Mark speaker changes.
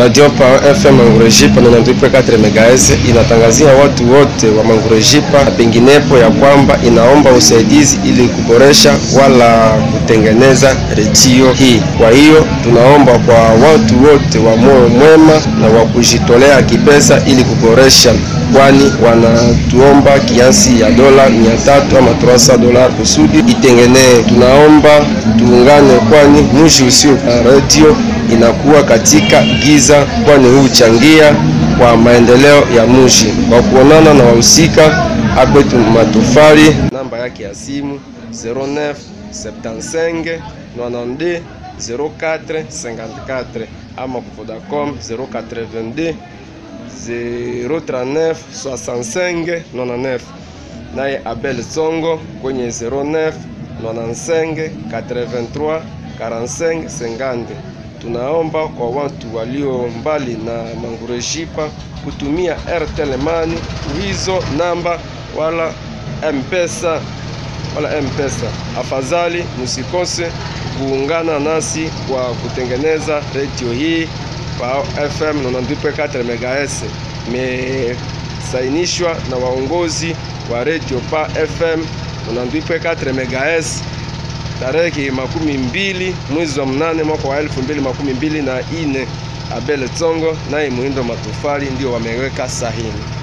Speaker 1: Radio Pa FM Mangurejipa na 92.4 MHz inatangazia watu wote wa Mangurejipa na penginepo ya kwamba inaomba usaidizi ili kuboresha wala kutengeneza redio hii. Kwa hiyo tunaomba kwa watu wote wa moyo mwema na wa kujitolea kipesa ili kuboresha, kwani wanatuomba kiasi ya dola 300 ama 300 dola kusudi itengenee. Tunaomba tuungane, kwani mji usio na redio inakuwa katika giza, kwani huchangia kwa maendeleo ya mji. Kwa kuonana na wahusika akwetu matofali, namba yake ya simu 09 75 92 04 54 ama Vodacom 082 039 65 99 naye Abel Songo kwenye 09 95 83 45 50. Tunaomba kwa watu walio mbali na Mangurejipa kutumia Airtel Money hizo namba wala M-Pesa wala M-Pesa. Afadhali msikose kuungana nasi kwa kutengeneza redio hii kwa FM 92.4 MHz. Imesainishwa na waongozi wa redio Pa FM 92.4 MHz tarehe makumi mbili mwezi wa mnane mwaka wa elfu mbili makumi mbili na ine. Abel Tsongo naye Muhindo Matofali ndio wameweka sahini.